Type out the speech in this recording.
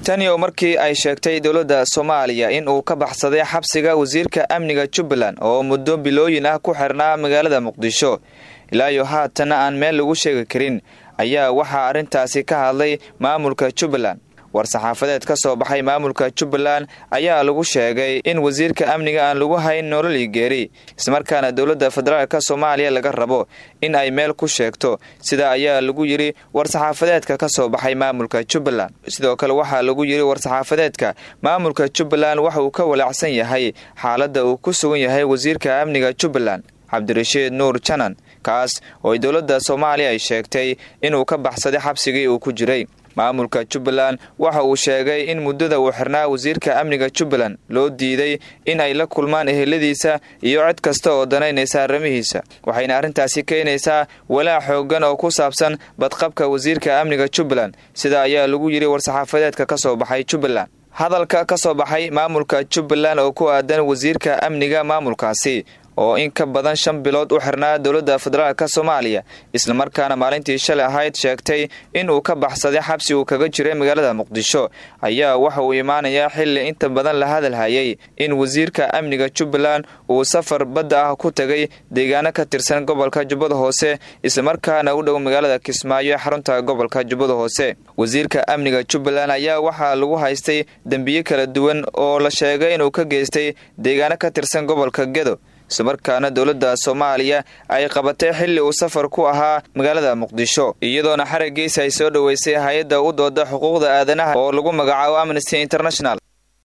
tani oo markii ay sheegtay dowladda soomaaliya in uu ka baxsaday xabsiga wasiirka amniga jubbaland oo muddo bilooyin ah ku xirnaa magaalada muqdisho ilaa iyo haatana aan meel lagu sheegi karin ayaa waxaa arrintaasi ka hadlay maamulka jubbaland war-saxaafadeed ka soo baxay maamulka jubbaland ayaa lagu sheegay in wasiirka amniga aan lagu hayn nololii geeri islamarkaana dowladda federaalka soomaaliya laga rabo in ay meel ku sheegto sidaa ayaa lagu yidhi war-saxaafadeedka ka soo baxay maamulka jubbaland sidoo kale waxaa lagu yidhi war-saxaafadeedka maamulka jubbaland waxa uu ka walaacsan yahay xaaladda uu ku sugan yahay wasiirka amniga jubbaland cabdirashiid nuur janan kaas oo ay dowladda soomaaliya ay sheegtay inuu ka baxsaday xabsigii uu ku jiray maamulka jubbaland waxa uu sheegay in muddada uu xirnaa wasiirka amniga jubbaland loo diiday in ay la kulmaan eheladiisa iyo cid kasta oo danaynaysa arrimihiisa waxayna arrintaasi keenaysaa walaac xoogan oo ku saabsan badqabka wasiirka amniga jubbaland sida ayaa lagu yidhi war-saxaafadeedka ka soo baxay jubbaland hadalka ka soo baxay maamulka jubbaland oo ku aadan wasiirka amniga maamulkaasi oo in ka badan shan bilood u xirnaa dowladda federaalka soomaaliya islamarkaana maalintii shalay ahayd sheegtay in uu ka baxsaday xabsi uu kaga jiray magaalada muqdisho ayaa waxa uu imaanayaa xilli inta badan la hadalhayay in wasiirka amniga jubbaland uu safar badda ah ku tegay deegaano ka tirsan gobolka jubbada hoose islamarkaana u dhow magaalada kismaayo ee xarunta gobolka jubbada hoose wasiirka amniga jubbaland ayaa waxaa lagu haystay dembiye kala duwan oo la sheegay inuu ka geystay deegaano ka tirsan gobolka gedo islamarkaana dowladda soomaaliya ay qabatay xilli uu safar ku ahaa magaalada muqdisho iyadoona xaraggiisa ay soo dhoweysay hay-adda u dooda xuquuqda aadanaha oo lagu magacaabo amnesty international